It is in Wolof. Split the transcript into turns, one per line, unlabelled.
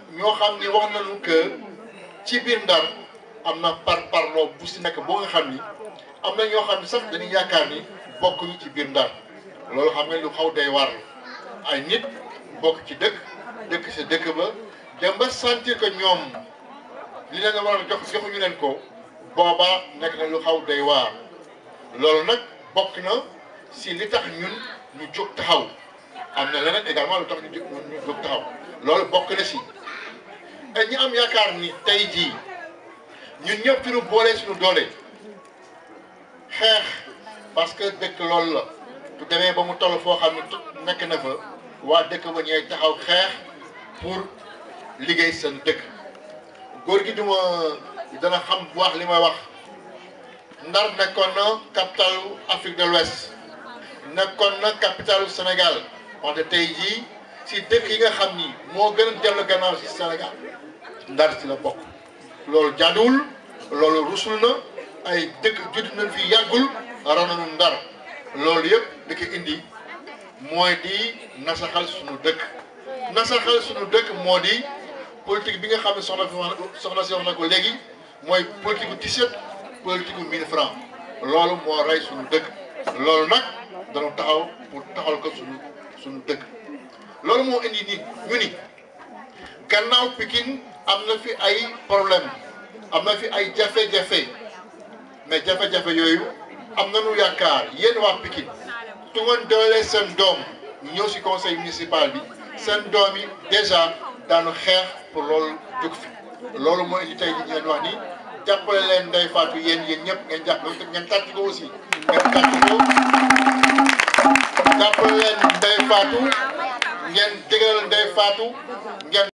ñoo xam ni wax nañu que ci biir Ndar am na par parloo bu si nekk boo nga xam ni am na ñoo xam ne sax dañuy yaakaar ni bokkuñu ci biir Ndar loolu xam nga lu xaw day war ay nit bokk ci dëkk dëkk sa dëkk ba dem ba sentir que ñoom li leen war a jox joxuñu leen ko boobaa nekk na lu xaw day waar loolu nag bokk na si li tax ñun ñu jóg taxaw am na leneen également lu tax ñu ñu jóg taxaw loolu bokk na si et ñi am yaakaar ni tey jii ñun ñëpp suñu boolee suñu doole xeex parce que dëkk loolu la du demee ba mu toll foo xam ne nekk na fa waa dëkk ba ñooy taxaw xeex pour liggéey seen dëkk góor gi duma dana xam bu wax li may wax Ndar nekkoon na capitalu Afrique de l'Ouest nekkoon na capitalu Sénégal wante tey jii si dëkk yi nga xam ni moo gën a dellu gannaaw si Sénégal Ndar si la bokk loolu jaaduwul loolu rusul na ay dëkk judd nañ fi yàggul raw nañu Ndar loolu yëpp di ko indi mooy di nasaxal suñu dëkk nasaxal suñu dëkk moo di politique bi nga xam ne soxna fi wax soxna si wax na ko léegi mooy politique bu t-shirt politique bu 1000 francs loolu moo rey suñu dëkk loolu nag dana taxaw pour taxal ko suñu suñu dëkk loolu moo indi ni ñu ni gannaaw Pikine am na fi ay problème am na fi ay jafe-jafe mais jafe-jafe yooyu am nañu yaakaar yéen waa Pikine tu ngeen doolee seen doom ñëw si conseil municipal bi seen doom yi déjà daanu xeex pour loolu jóg fi loolu moo indi tey di leen wax ni jàppale leen Ndeye Fatou yéen yéen ñëpp ngeen jàppale ngeen tàcc ko aussi ngeen tàcc ko jàppale leen Ndeye Fatou ngeen digal Ndeye Fatou ngeen